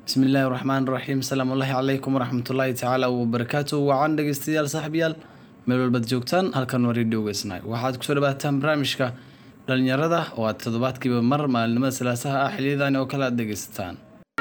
bismi illaahi raxmaan raxiim asalaamu ullaahi calaykum waraxmatullaahi tacaala wabarakaatu wacan dhegeystayaal saaxiibayaal meel walbaad joogtaan halkan waa radio weysnay waxaad kusoo dhawaataan barnaamijka dhalinyarada oo aad toddobaadkiiba mar maalinimada salaasaha ah xiliyadani oo kale aad dhegeysataan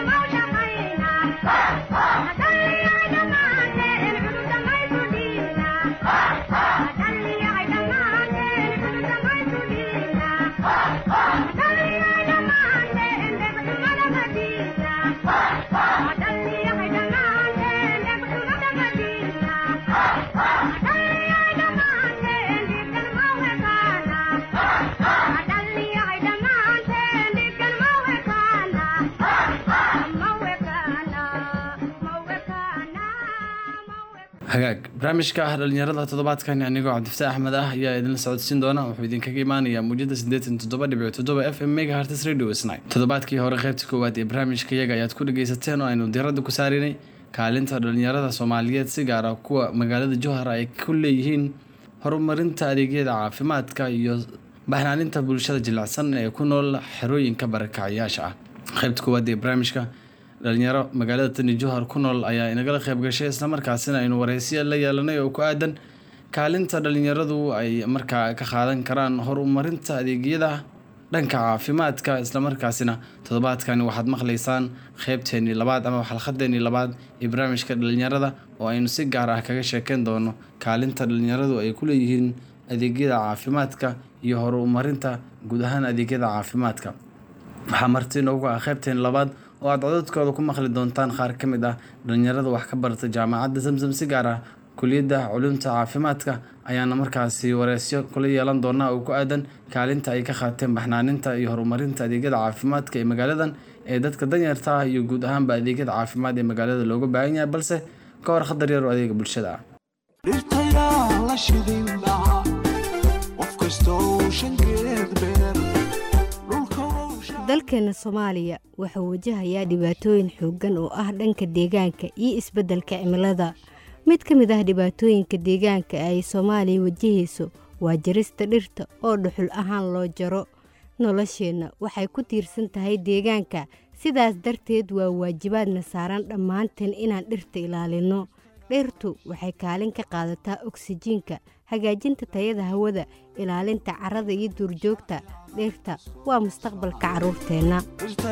hagaag barnaamijka ah dhalinyarada toddobaadkan anigoo cabdifataax axmed ah ayaa idinla socodsiin doona wuxuu idinkaga imaanayaa muujada siddeetan toddoba dhibic toddoba f m mega hartis radio snai toddobaadkii hore qaybta koowaad ee barnaamijka iyaga ayaad ku dhageysateen oo aynu diradda ku saarinay kaalinta dhalinyarada soomaaliyeed si gaara kuwa magaalada jowhar ay ku leeyihiin horumarinta adeegyada caafimaadka iyo baxnaaninta bulshada jilicsan ee ku nool xerooyinka barakacyaasha ah qaybta koowaad ee barnaamijka dhalinyaro magaalada tani jowhar ku nool ayaa inagala qayb gashay islamarkaasina aynu wareysiya la yeelanay oo ku aadan kaalinta dhalinyaradu ay markaa ka qaadan karaan horumarinta adeegyada dhanka caafimaadka islamarkaasina toddobaadkani waxaad maqlaysaan qeybteenii labaad ama xalqadeenii labaad ee barnaamijka dhalinyarada oo aynu si gaar ah kaga sheekeyn doono kaalinta dhalinyaradu ay ku leeyihiin adeegyada caafimaadka iyo horumarinta guud ahaan adeegyada caafimaadka waxaa marti inoogu ah qeybteen labaad oo aad codadkooda ku maqli doontaan qaar ka mid ah dhalinyarada wax ka barata jaamacadda samsam si gaar ah kuliyadda culumta caafimaadka ayaana markaasi wareysyo kula yeelan doonaa oo ku aadan kaalinta ay ka qaateen baxnaaninta iyo horumarinta adeegyada caafimaadka ee magaaladan ee dadka danyarta ah iyo guud ahaanba adeegyada caafimaad ee magaalada looga baahan yahay balse ka hor khadar yar oo adeega bulshada ah dalkeena soomaaliya wuxuu wajahayaa dhibaatooyin xooggan oo ah dhanka deegaanka iyo isbeddelka cimilada mid ka mid ah dhibaatooyinka deegaanka ay soomaaliya wajahayso waa jarista dhirta oo dhuxul ahaan loo jaro nolosheenna waxay ku tiirsan tahay deegaanka sidaas darteed waa waajibaadna saaran dhammaanteen inaan dhirta ilaalinno dhirtu waxay kaalin ka qaadataa oksijiinka hagaajinta tayada hawada ilaalinta carrada iyo duurjoogta dhirta waa mustaqbalka carruurteenna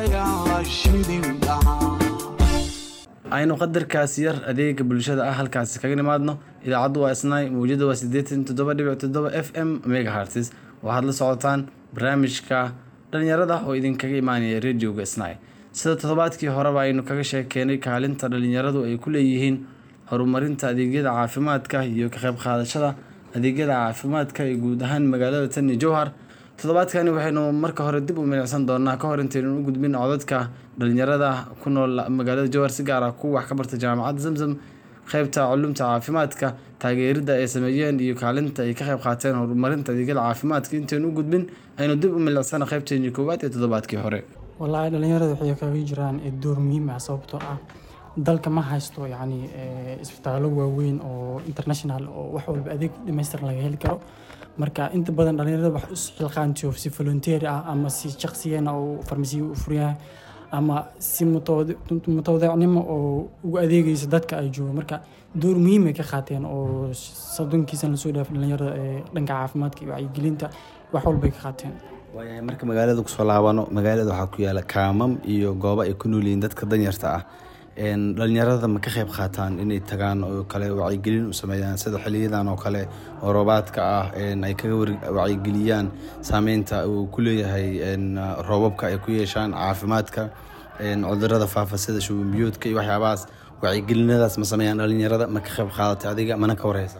aynu qadarkaas yar adeega bulshada ah halkaasi kaga nimaadno idaacaddu waa isnaay mawjada waa siddeetan toddoba dhibic toddoba f m mega hartis waxaad la socotaan barnaamijka dhalinyarada oo idinkaga imaanaya radioga isnaay sida toddobaadkii horeba aynu kaga sheekeenay kaalinta dhalinyaradu ay ku leeyihiin horumarinta adeegyada caafimaadka iyo ka qayb qaadashada adeegyada caafimaadka ee guud ahaan magaalada tani jowhar toddobaadkani waxaynu marka hore dib u milicsan doonaa ka hor intaynu u gudbin codadka dhalinyarada ku nool magaalada jowhar si gaar ah kuwa wax ka barta jaamacadda zamzam qeybta culumta caafimaadka taageerida ay sameeyeen iyo kaalinta ay ka qayb qaateen horumarinta adeegyada caafimaadka intaynu u gudbin aynu dib u milicsana qeybteeni koowaad ee toddobaadkii hore wallaahi dhalinyarada waxay kaga jiraan door muhiim ah sababtoo ah dalka ma haysto yacni isbitaallo waaweyn oo international oo wax walba adeeg dhamaystiran laga heli karo marka inta badan dhalinyarada wax isxilqaantiyo si volunteer ah ama si shaqsiyeena oo farmasiya u furyaha ama si mutawadeecnimo oo ugu adeegaysa dadka ay joogo marka door muhiim ay ka qaateen oo soddonkiisan lasoo dhaafay dhalinyarada ee dhanka caafimaadka iyo wacyigelinta wax walbay ka qaateen waayahay marka magaalada kusoo laabano magaalada waxaa ku yaala kaamam iyo goobo ay ku noolyihiin dadka danyarta ah dhalinyarada ma ka qayb qaataan inay tagaan oo kale wacyigelin u sameeyaan sida xiliyadan oo kale oo roobaadka ah ay kaga wacyigeliyaan saameynta uu ku leeyahay roobabka ay ku yeeshaan caafimaadka cudurada faafa sida shubanbiyoodka iyo waxyaabahaas wacyigelinadaas ma sameeyaan dhalinyarada ma ka qayb qaadatay adiga mana ka wareysa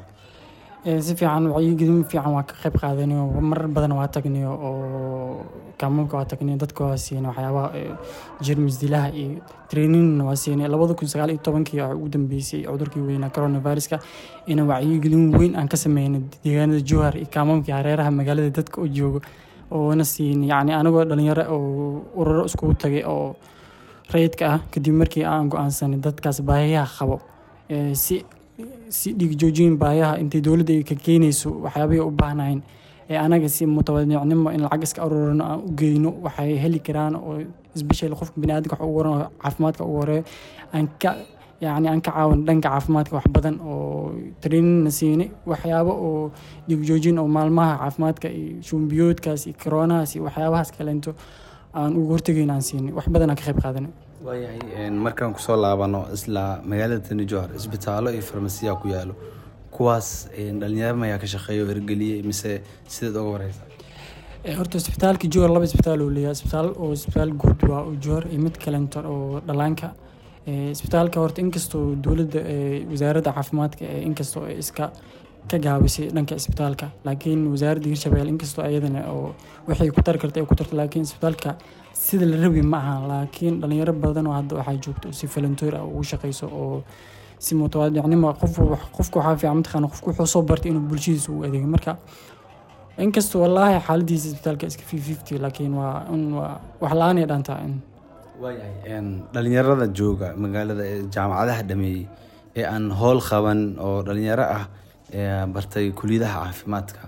si fiican wacyigelin fiican waa ka qayb qaadanayo marar badan waa tagnayo oo kaamulka waa tagnayo dadka waa siinay waxyaabaha jermis dilaha iyo traininna waa siinay labada kun sagaal iyo tobankii waxaa ugu dambeysay cudurkii weynaa coronaviruska ina wacyigelin weyn aan ka sameynay deegaanada jowhar iyo kaamamkii hareeraha magaalada dadka oo joogo oona siinay yacni anagoo dhalinyaro oo ururo iskugu tagay oo rayidka ah kadib markii aan go-aansanay dadkaas baahiyaha qabo si si dhiig joojin baayaha intay dowladda ay ka keenayso waxyaabay u baahnayn ee anaga si mutawadicnimo in lacag iska aruurino aan u geyno waxay heli karaan oo isbeshel qofka biniaadamka wax ugu waran caafimaadka ugu horeeyo aan ka yacni aan ka caawin dhanka caafimaadka wax badan oo traininna siinay waxyaabo oo dhigjoojin oo maalmaha caafimaadka iyo shumbiyoodkaas iyo koronahaas iyo waxyaabahaas kaleento aan ugu hortegayn aan siinay wax badan aan ka qayb qaadanay waayahay markaan kusoo laabano isla magaalada tani johor isbitaallo iyo farmasiya ku yaalo kuwaas dhalinyaro mayaa ka shaqeeya oo hirgeliyey mise sideed uga wareysa horta isbitaalka johor laba isbitaal uu leeyahay isbitaal oo isbitaal guud waa oo johor iyo mid kalento oo dhalaanka isbitaalka horta inkastoo dowladda wasaaradda caafimaadka ee inkastoo ay iska ka gaabisay dhanka isbitaalka laakiin wasaaradda hirshabelle inkastoo ayadana oo waxay ku tari karta ay ku tarto laakiin isbitaalka sida la rabi ma aha laakiin dhalinyaro badan oo hadda waxaa joogto si volunteer ah ugu shaqeyso oo si mutawaadicnimo qof qofka waxaa fiican mataqaana qofku wuxuu soo bartay inuu bulshadiisa u adeego marka inkastoo wallaahi xaaladiisa isbitaalka iska fifty laakiin waa in waa wax la-aan ay dhantaa in waayahay dhalinyarada jooga magaalada ee jaamacadaha dhameeyey ee aan howl qaban oo dhalinyaro ah ee bartay kuliyadaha caafimaadka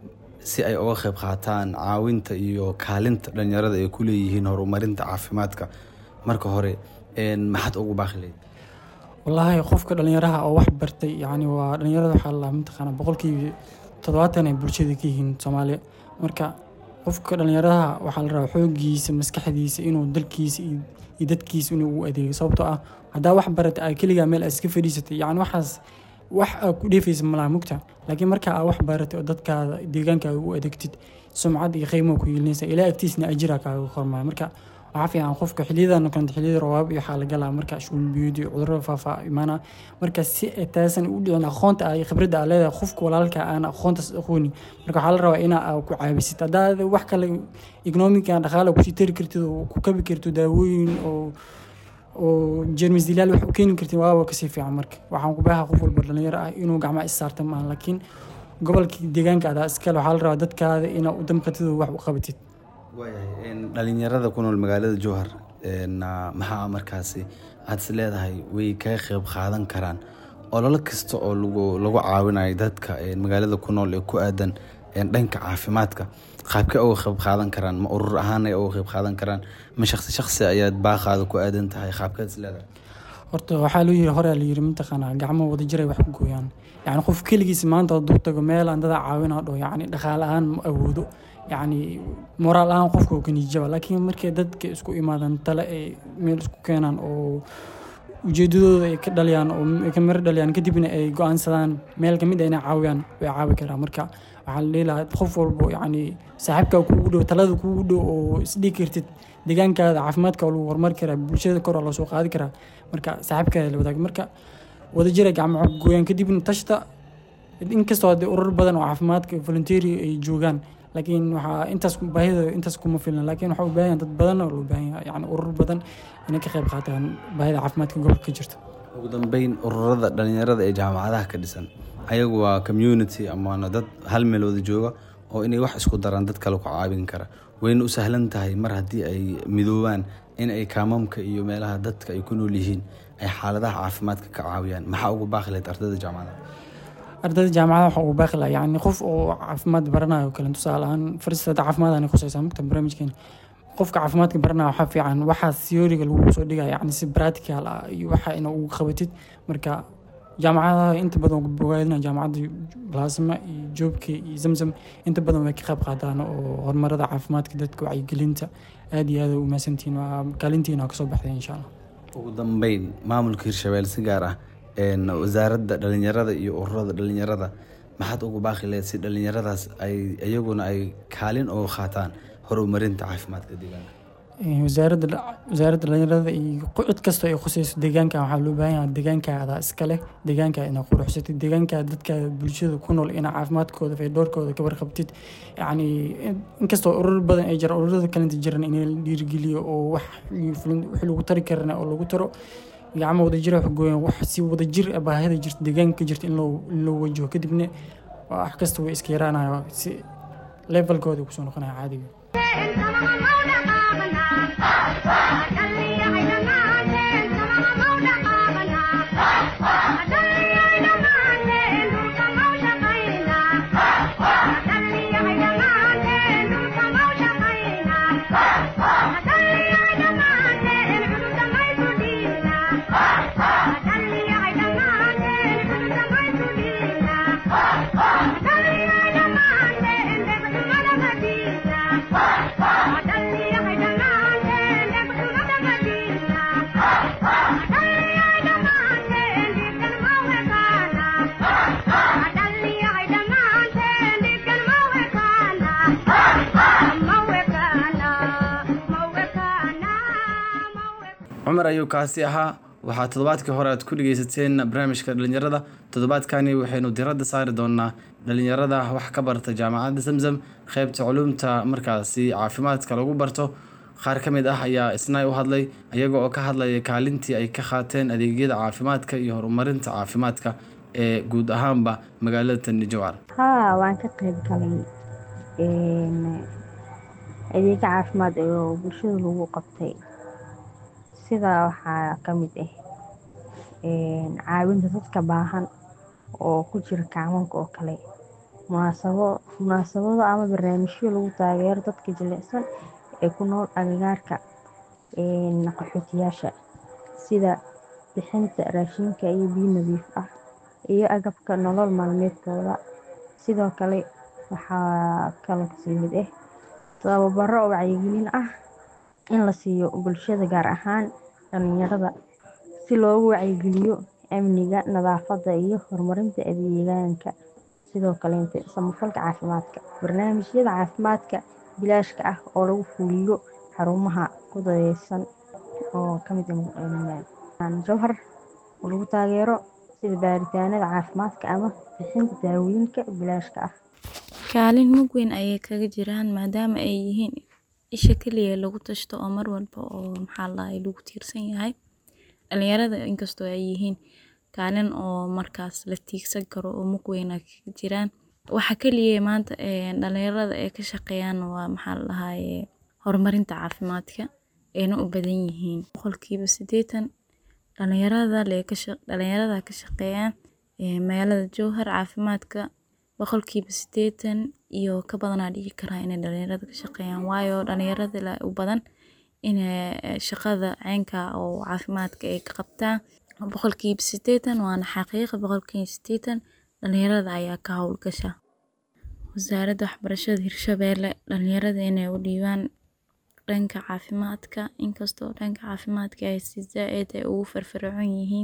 si ay uga qayb qaataan caawinta iyo kaalinta dhalinyarada ay ku leeyihiin horumarinta caafimaadka marka hore maxaad ugu baaqi lahayd wallaahi qofka dhalinyaraha oo wax bartay yacni waa dhalinyarada waxaa la mataqaana boqolkiiba toddobaatan ay bulshada ka yihiin soomaaliya marka qofka dhalinyaraha waxaa la rabaa xoogiisa maskaxdiisa inuu dalkiisa iyo dadkiisa inuu u adeego sababtoo ah haddaa wax barata aa keligaa meel aad iska fadhiisatay yacni waxaas wax aa ku dheefaysa malaha mugta laakiin marka aa wax baratay oo dadkaada deegaankaaga u adeegtid sumcad iyo qiimo ku yeelinaysa ilaa agtiisna ajira kaaga kormaya marka waxaa fiican qofka xiliyadan kanta xiliyada rawaab iyo waxaa la galaa marka shuulbiyud iyo cudurada faafa imaana marka si taasan u dhicin aqoonta ay khibradda aa leedahay qofka walaalka aan aqoontaas aqooni marka waxaa la rabaa inaa ku caabisid haddaad wax kale economica dhaqaala kusii tari kartid oo ku kabi karto daawooyin oo oo jermis dilaal wax u keeni kartid waaba kasii fiican marka waxaan ku baaha qof walba dhalinyaro ah inuu gacmaha is saarta maaha laakiin gobolka deegaanka adaa iskale waxaa la rabaa dadkaada inaa u damqatid oo wax u qabatid waayahay dhalinyarada ku nool magaalada jowhar maxaa markaasi aad is leedahay way kaga qeyb qaadan karaan ololo kasta oo lagu lagu caawinayo dadka magaalada ku nool ee ku aadan dhanka caafimaadka qaabkee uga qeyb qaadan karaan ma urur ahaanay uga qeyb qaadan karaan ma shaqsi shaqsi ayaad baaqaada ku aadan tahay qaabkeed is leedahay horta waxaa loo yiri horea la yiri mataqaanaa gacmo wada jiray wax ku gooyaan yacni qof keligiis maanta hadduu tago meel aan dada caawinaa dho yacni dhaqaale ahaan ma awoodo yacni moraal ahaan qofka oo kaniijaba laakiin markay dadka isku imaadaan tale ay meel isku keenaan oo ujeedadooda ay ka dhaliyaan oo ay ka miro dhaliyaan kadibna ay go-aansadaan meel kamid a inay caawiyaan way caawi karaan marka waxaa la dhihi lahaa qof walbo yacni saaxiibkaa kuugu dhow talada kuugu dhow oo isdhigi kartid deegaankaada caafimaadka oo lagu horumari karaa bulshada kor oo loo soo qaadi karaa marka saaxiibkaada la wadaag marka wada jira gacmo gooyaan kadibna tashta inkastoo haddii urur badan oo caafimaadka volunteeri ay joogaan laakiin waxaa intaas baahida intaas kuma filna laakiin waxaa u baahan dad badan oo loo baahan yahay yani urur badan inay ka qayb qaataan baahida caafimaadka gobolka ka jirta ugu dambeyn ururada dhalinyarada ee jaamacadaha ka dhisan ayagu waa community amaana dad hal meel wada jooga oo inay wax isku daraan dad kale ku caawin kara wayna u sahlan tahay mar haddii ay midoobaan in ay kaamamka iyo meelaha dadka ay ku nool yihiin ay xaaladaha caafimaadka ka caawiyaan maxaa ugu baaqi lahayd ardayda jaamacadaha ardayda jaamacada waxaa ugu baaqi lahaa yani qof oo caafimaad baranayo o kale tusaale ahaan faristada caafimaad aanay khusaysaa mugta barnaamijkeena qofka caafimaadka baranaya waxaa fiican waxaa theoryga lagu soo dhigaya yani si practical ah iyo waxa ina ugu qabatid marka jaamacadaha inta badan bogaadina jaamacadda blasma iyo joobka iyo zamzam inta badan way ka qayb qaataan oo horumarada caafimaadka dadka wacyigelinta aad iyo aad u mahadsantihiin waa kaalintiina kasoo baxday insha allah ugu dambeyn maamulka hirshabelle si gaar ah wasaaradda dhalinyarada iyo ururada dhalinyarada maxaad ugu baaqi lahayd si dhalinyaradaas ay iyaguna ay kaalin uga qaataan horumarinta caafimaadka deegaanka wasaaradda wasaaradda dhalinyarada iyo cid kastoo ay khusayso deegaanka waxaa loo baahan yahay deegaankaada iska leh deegaanka inaad quruxsatid deegaanka dadka bulshada ku nool inaa caafimaadkooda faydoorkooda ka warqabtid yacni inkastoo urur badan ay jiraan ururada kalenta jiran in la dhiirigeliyo oo wax wix lagu tari karana oo lagu taro gacmo wadajir wax gooyaan wax si wadajir baahida jirta deegaanka ka jirta in loo in loo wajaho kadibna wax kasta way iska yaraanaya si levelkooda kusoo noqonaya caadiga Thank you. cumar ayuu kaasi ahaa waxaa toddobaadkii hore aad ku dhegeysateen barnaamijka dhalinyarada toddobaadkani waxaynu diradda saari doonaa dhalinyarada wax ka barta jaamacadda zamzam qeybta culuumta markaasi caafimaadka lagu barto qaar ka mid ah ayaa isna u hadlay iyaga oo ka hadlaya kaalintii ay ka qaateen adeegyada caafimaadka iyo horumarinta caafimaadka ee guud ahaanba magaalada tandijowar haa waan ka qayb galay adeega caafimaad oo bulshada lagu qabtay sida waxaa ka mid ah caawinta dadka baahan oo ku jira kacmanka oo kale munaasabo munaasabado ama barnaamijyo lagu taageero dadka jilicsan ee ku nool agagaarka qaxootiyaasha sida bixinta raashinka iyo biyo nadiif ah iyo agabka nolol maalmeedkooda sidoo kale waxaa kaloo kasii mid ah tababaro wacyigelin ah in la siiyo bulshada gaar ahaan dhalinyarada si loogu wacyigeliyo amniga nadaafadda iyo horumarinta deegaanka sidoo kaleete samafalka caafimaadka barnaamijyada caafimaadka bilaashka ah oo lagu fuliyo xarumaha ku dadeysan oo kamid jowhar oo lagu taageero sida baaritaanada caafimaadka ama bixinta daawooyinka bilaashka ah kaalin mug weyn ayay kaga jiraan maadaama ay yihiin isha keliya lagu tashto oo mar walba oo maxaa lahay lagu tiirsan yahay dhalinyarada inkastoo ay yihiin kaalin oo markaas la tiigsan karo oo mug weyn ay kaga jiraan waxa keliya maanta dhalinyarada ay ka shaqeeyaan waa maxaa la dhahaye horumarinta caafimaadka ayna u badan yihiin boqolkiiba siddeetan dhalinyarada dhalinyarada ka shaqeeyaan magaalada jowhar caafimaadka boqolkiiba siddeetan iyo ka badanaa dhigi karaa inay dhalinyarada ka shaqeeyaan waayo dhalinyarada u badan inay shaqada ceynka oo caafimaadka ay ka qabtaan boqolkiiba siddeetan waana xaqiiqa boqolkiiba siddeetan dhalinyarada ayaa ka howlgasha wasaaradda waxbarashada hirshabeelle dhalinyarada inay u dhiibaan dhanka caafimaadka inkastoo dhanka caafimaadka ay si zaa-id ay ugu firfircoon yihiin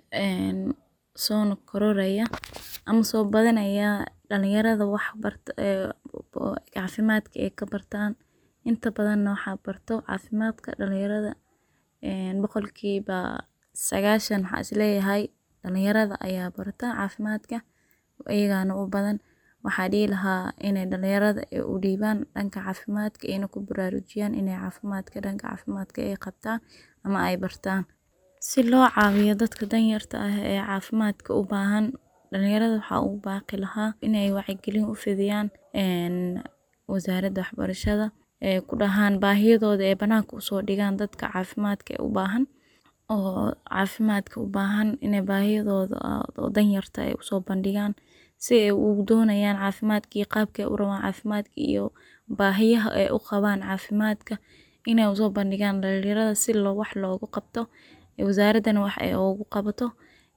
soona kororaya ama soo badanaya dhalinyarada wax barta caafimaadka ay ka bartaan inta badanna waxaa barto caafimaadka dhalinyarada boqolkiiba sagaashan waxaa isleeyahay dhalinyarada ayaa barta caafimaadka iyagaana u badan waxaa dhihi lahaa inay dhalinyarada u dhiibaan dhanka caafimaadka ayna ku baraarujiyaan inay caafimaadka dhanka caafimaadka ay qabtaan ama ay bartaan si loo caawiyo dadka danyarta ah ee caafimaadka u baahan dhalinyarada waxaa ugu baaqi lahaa inay wacyigelin u fidiyaan wasaaradda waxbarashada ee ku dhahaan baahiyadooda ee banaanka usoo dhigaan dadka caafimaadka u baahan oo caafimaadka u baahan inay baahiyadooda oo danyarta ay usoo bandhigaan si ay ugu doonayaan caafimaadka iyo qaabka ay u rabaan caafimaadka iyo baahiyaha ay u qabaan caafimaadka inay usoo bandhigaan dhalinyarada si loo wax loogu qabto wasaaraddana wax ay ugu qabato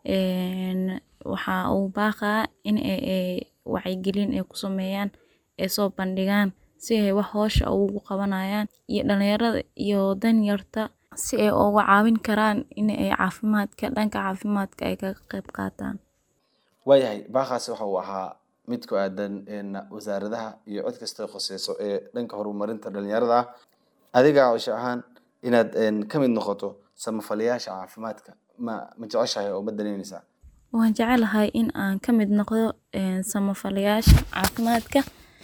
waxaa ugu baaqaa in ay wacyigelin ay ku sameeyaan ay soo bandhigaan si ay wax hoosha ugu qabanayaan iyo dhalinyarada iyo danyarta si ay uga caawin karaan in ay caafimaadka dhanka caafimaadka ay kaga qayb qaataan waayahay baaqaasi waxa uu ahaa mid ku aadan wasaaradaha iyo cid kasta khuseyso ee dhanka horumarinta dhalinyarada ah adiga cisho ahaan inaad ka mid noqoto samafalayaasha caafimaadka ma ma jeceshahay oo ma danaynaysaa waan jecelahay in aan ka mid noqdo samafalayaasha caafimaadka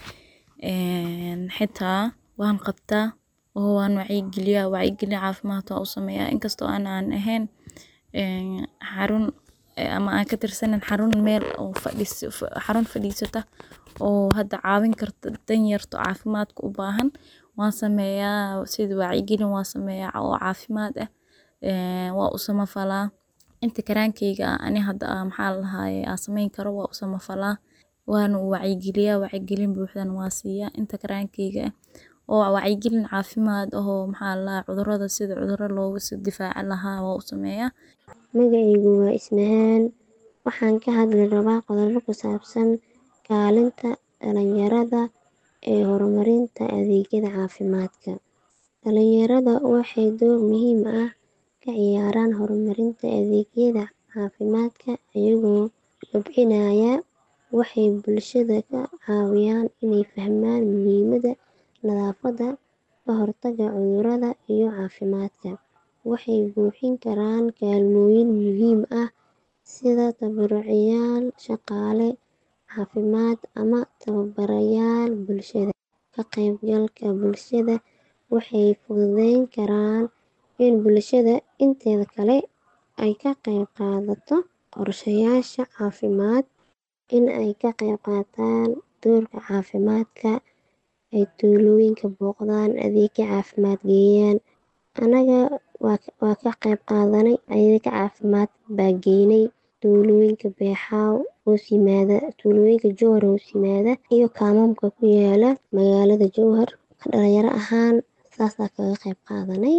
xitaa waan qabtaa oo waan wacyigeliyaa wacyigelin caafimaad waan u sameeyaa inkastoo aan aan ahayn xarun ama aan ka tirsanin xarun meel oo fadhis xarun fadhiisata oo hadda caawin karta danyarto caafimaadka u baahan waan sameeyaa sida wacyigelin waan sameeyaa oo caafimaad ah waa u samafalaa inta karaankeyga ah ani hadda maxaa la dhahaye aan sameyn karo waa u samafalaa waana u wacyigeliyaa wacyigelin buuxdana waa siiyaa inta karaankeyga ah oo wacyigelin caafimaad ahoo maxaa la dhahaa cudurada sida cuduro looga soo difaaci lahaa waa u sameeyaa magacaygu waa ismahaan waxaan ka hadli rabaa qodobo ku saabsan kaalinta dhalinyarada ee horumarinta adeegyada caafimaadka dhalinyarada waxay door muhiim ah ka ciyaaraan horumarinta adeegyada caafimaadka iyagoo kobcinaya waxay bulshada ka caawiyaan inay fahmaan muhiimadda nadaafadda ka hortagga cudurrada iyo caafimaadka waxay buuxin karaan kaalmooyin muhiim ah sida tabarucayaal, shaqaale caafimaad ama tababarayaal bulshada. Ka qaybgalka bulshada waxay fududeyn karaan in bulshada inteeda kale ay ka qayb qaadato qorshayaasha caafimaad, in ay ka qayb qaataan doorka caafimaadka, ay tuulooyinka booqdaan, adeegyo caafimaad geeyaan. Anaga waa ka qayb qaadanay adeeg caafimaad baa geynay tuulooyinka Beexaaw hoos yimaada, tuulooyinka Jowhar hoos yimaada iyo kaamamka ku yaala magaalada Jowhar. Dhalinyaro ahaan saas aa kaga qayb qaadanay.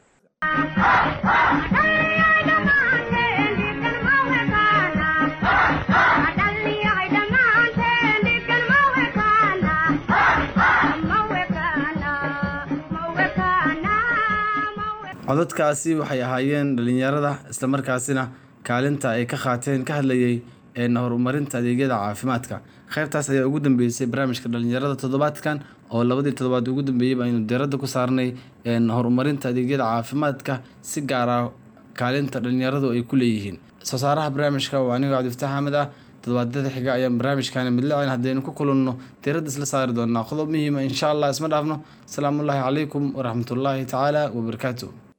codadkaasi waxay ahaayeen dhalinyarada islamarkaasina kaalinta ay ka qaateen ka hadlayay een horumarinta adeegyada caafimaadka qaybtaas ayaa ugu dambeysay barnaamijka dhalinyarada toddobaadkan oo labadii toddobaad ugu dambeeyey aynu diiradda ku saarnay een horumarinta adeegyada caafimaadka si gaar ah kaalinta dhalinyaradu ay ku leeyihiin soo saaraha barnaamijka waa aniga cabdifataax axmed ah toddobaadyada xiga ayaan barnaamijkani midlacin haddaynu ku kulanno diiradda isla saari doonaa qodob muhiima insha allah isma dhaafno asalaamullaahi calaykum waraxmatullaahi tacaala wabarakaatu